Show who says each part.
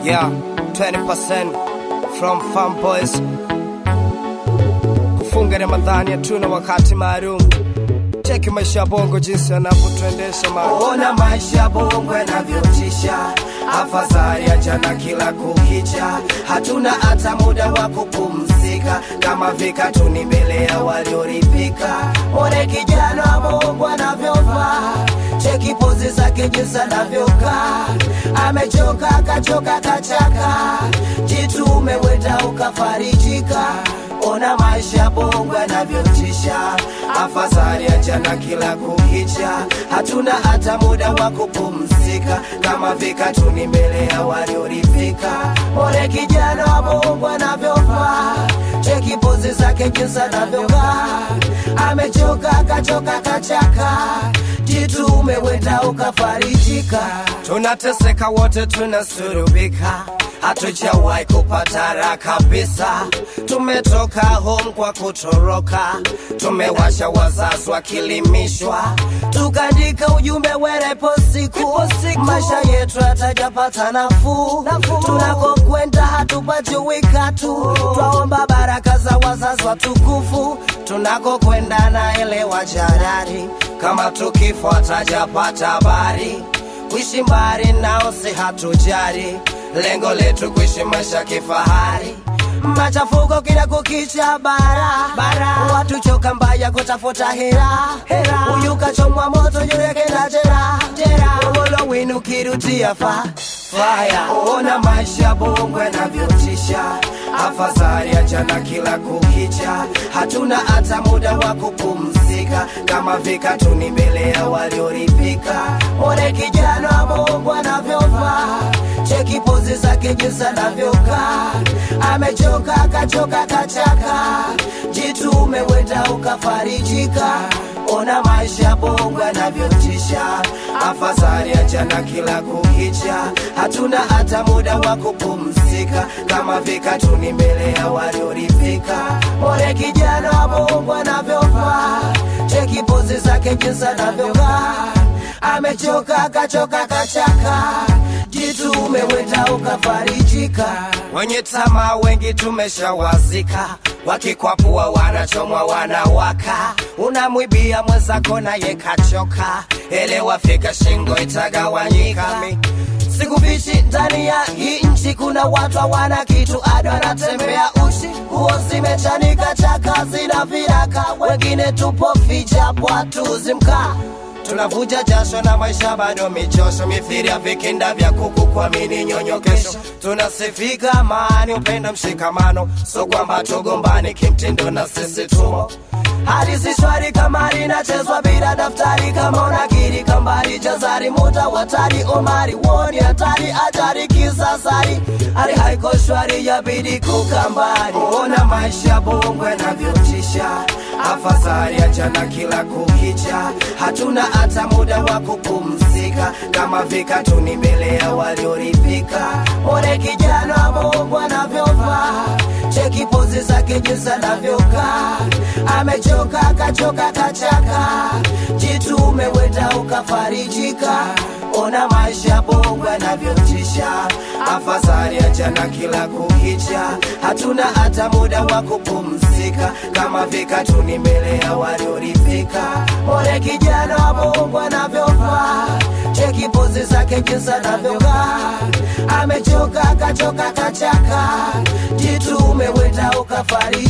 Speaker 1: Yeah, 20% from Farm Boys. Kufunga Ramadhani hatuna wakati maalum. Cheki maisha ya bongo jinsi yanavyotuendesha mara.
Speaker 2: Ona maisha ya bongo yanavyotisha, afadhali achana kila kukicha, hatuna hata muda wa kupumzika, kama vikatuni mbele ya walioridhika. One kijana wa bongo anavyovaa, cheki pozi zake jinsi anavyokaa, amechoka akachoka kachaka, jitume wenda ukafarijika ona maisha ya bongo yanavyotisha, afadhali achana kila kukicha, hatuna hata muda wa kupumzika, kama vikatuni mbele ya walioridhika. Ole kijana wa bongo anavyovaa, cheki pozi zake jinsi anavyovaa, amechoka akachoka kachaka, jitume wenda ukafarijika.
Speaker 1: Tunateseka wote tunasurubika, hatujawahi kupata raha kabisa. Tumetoka home kwa kutoroka, tumewasha wazazi wakilimishwa,
Speaker 2: tukaandika ujumbe werepo siku, maisha yetu hatajapata nafuu, tunakokwenda hatupati wikatu, twaomba baraka za wazazi watukufu, tunakokwenda naelewa jarari,
Speaker 1: kama tukifo hatajapata habari, kuishi mbali nao si hatujari, lengo letu kuishi maisha kifahari
Speaker 2: machafuko kila kukicha bara bara, watu choka mbaya kutafuta hera hera, huyu kachomwa moto yureke na jera jera, ugolo winu kirutia fa faya.
Speaker 1: Ona maisha ya bongo yanavyotisha, afadhali achana kila kukicha, hatuna hata muda wa kupumzika, kama vikatuni mbele ya walioridhika.
Speaker 2: One kijana wa bongo anavyovaa, cheki pozi zake jinsi anavyokaa, amechoka akachoka kachaka, jitume wenda ukafarijika. Ona maisha ya bongo yanavyotisha,
Speaker 1: afadhali achana kila kukicha, hatuna hata muda wa kupumzika, kama vikatuni mbele ya walioridhika.
Speaker 2: Ole kijana wa bongo anavyovaa, cheki pozi zake jinsi anavyovaa, amechoka akachoka kachaka, jitume wenda ukafarijika.
Speaker 1: Wenye tamaa wengi tumeshawazika, wakikwapua wanachomwa wanawaka, unamwibia mwenzako naye kachoka, elewa fika shingo itagawanyika.
Speaker 2: Sikufichi ndani ya hii nchi kuna watu hawana kitu, ado anatembea uchi, nguo zimechanika, chaka zina viraka, wengine tupo ficha bwatu zimkaa
Speaker 1: tunavuja jasho na maisha bado michosho, mithiri ya vikinda vya kuku kuamini nyonyo kesho. Tunasifika amani, upendo, mshikamano, so kwamba tugombani kimtindo na sisi tumo
Speaker 2: hali si shwari kama linachezwa bila daftari, kama unakiri kambari jazari muta watari omari woni hatari ajari kisasari hali haiko shwari yabidi kukambari.
Speaker 1: Ona maisha ya bongo yanavyotisha, afadhali achana kila kukicha, hatuna hata muda wa kupumzika, kama vikatuni mbele ya walioridhika.
Speaker 2: Ole kijana wa bongo anavyovaa, cheki pozi zake jinsi anavyokaa, amechoka akachoka kachaka, jitume wenda ukafarijika. Ona maisha ya bongo yanavyotisha,
Speaker 1: afadhali achana kila kukicha, hatuna hata muda wa kupumzika, kama vikatuni mbele ya walioridhika.
Speaker 2: Ole kijana wa bongo anavyovaa, cheki pozi zake jinsi anavyokaa, amechoka akachoka kachaka, jitume wenda ukafarijika.